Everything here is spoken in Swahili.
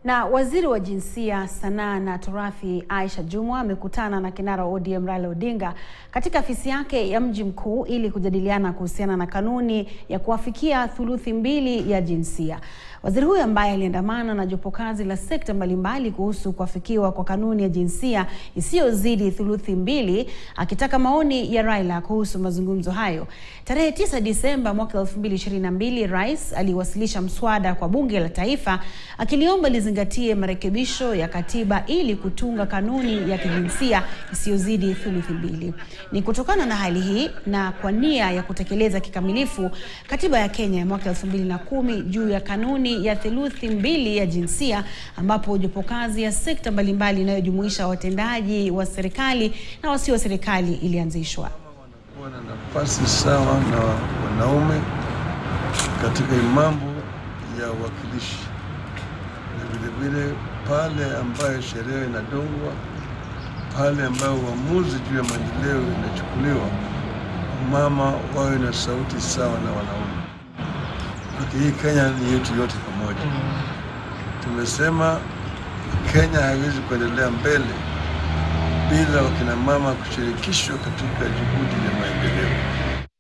Na waziri wa jinsia, sanaa na turathi Aisha Jumwa amekutana na kinara wa ODM Raila Odinga katika afisi yake ya mji mkuu ili kujadiliana kuhusiana na kanuni ya kuwafikia thuluthi mbili ya jinsia. Waziri huyo ambaye aliandamana na jopo kazi la sekta mbalimbali kuhusu kuafikiwa kwa kanuni ya jinsia isiyozidi thuluthi mbili, akitaka maoni ya Raila kuhusu mazungumzo hayo. Tarehe 9 Disemba mwaka 2022, Rais aliwasilisha mswada kwa bunge la taifa akiliomba lizingatie marekebisho ya katiba ili kutunga kanuni ya kijinsia isiyozidi thuluthi mbili. Ni kutokana na hali hii na kwa nia ya kutekeleza kikamilifu katiba ya Kenya ya mwaka 2010 juu ya kanuni ya theluthi mbili ya jinsia ambapo jopo kazi ya sekta mbalimbali inayojumuisha watendaji wa serikali na wasio wa serikali ilianzishwa. Kuwa na nafasi sawa na wanaume katika mambo ya uwakilishi, na vilevile pale ambayo sheria inadungwa, pale ambayo uamuzi juu ya maendeleo inachukuliwa, mama wawe na sauti sawa na wanaume. Lakini hii Kenya ni yetu yote pamoja. Tumesema Kenya haiwezi kuendelea mbele bila wakina mama kushirikishwa katika juhudi ya maendeleo.